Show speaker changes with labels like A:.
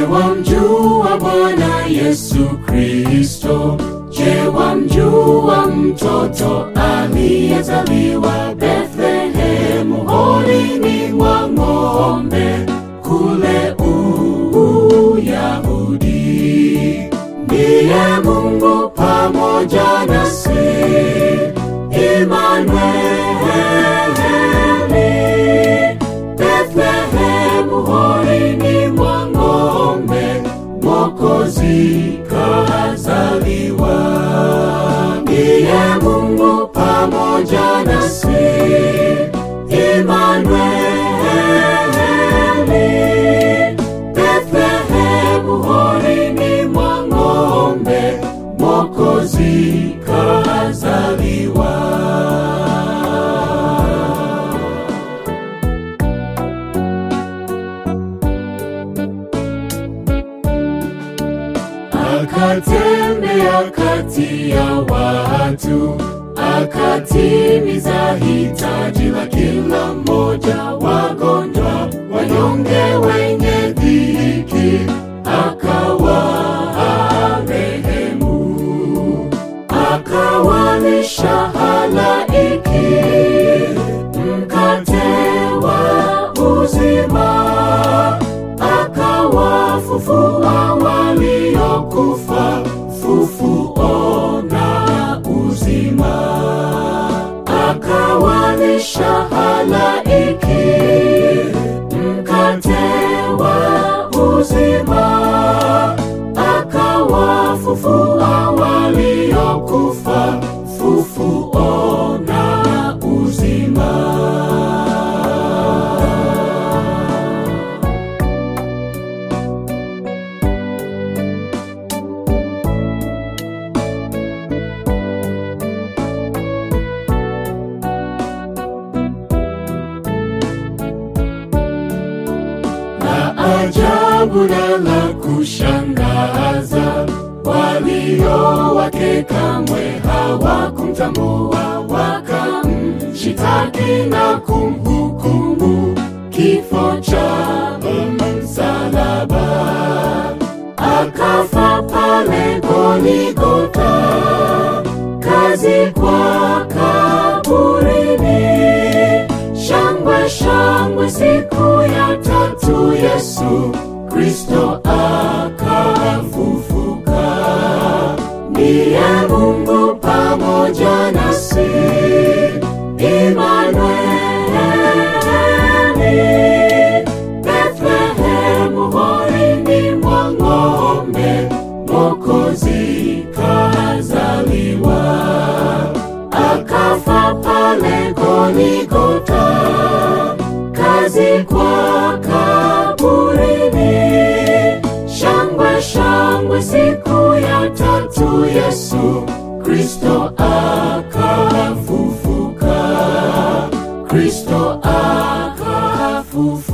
A: wamjua Bwana Yesu Kristo? Je, wamjua mtoto aliyezaliwa Bethlehemu horini mwa ng'ombe kule Uyahudi? Ndiye Mungu pamoja nasi, Imanueli. Bethlehemu horini mwa ng'ombe, Mwokozi kazaliwa. Ndiye Mungu pamoja nasi, Imanueli. Bethlehemu horini mwa ng'ombe, Mwokozi kazaliwa. Akatembea kati ya watu, akatimiza hitaji la kila mmoja, wagonjwa, wanyonge, wenye dhiki, akawarehemu, akawalisha halaiki mkate wa uzima akawafufua waliokufa, fufuo na uzima, akawalisha halaiki mkate wa uzima, akawafufua waliokufa, fufuo na uzima. la ajabu na la kushangaza, walio wake kamwe hawakumtambua, wakamshitaki na kumhukumu kifo cha msalaba. Akafa pale Goligota, kazikwa kaburini. Shangwe shangwe, siku ya tatu Yesu Kristo akafufuka. Ndiye Mungu pamoja nasi, Imanueli. Bethlehemu horini mwa ng'ombe, Mwokozi kazaliwa akafa pale Goligota, kazikwa kaburini. Shangwe shangwe, siku ya tatu Yesu Kristo akafufuka, Kristo akafufuka.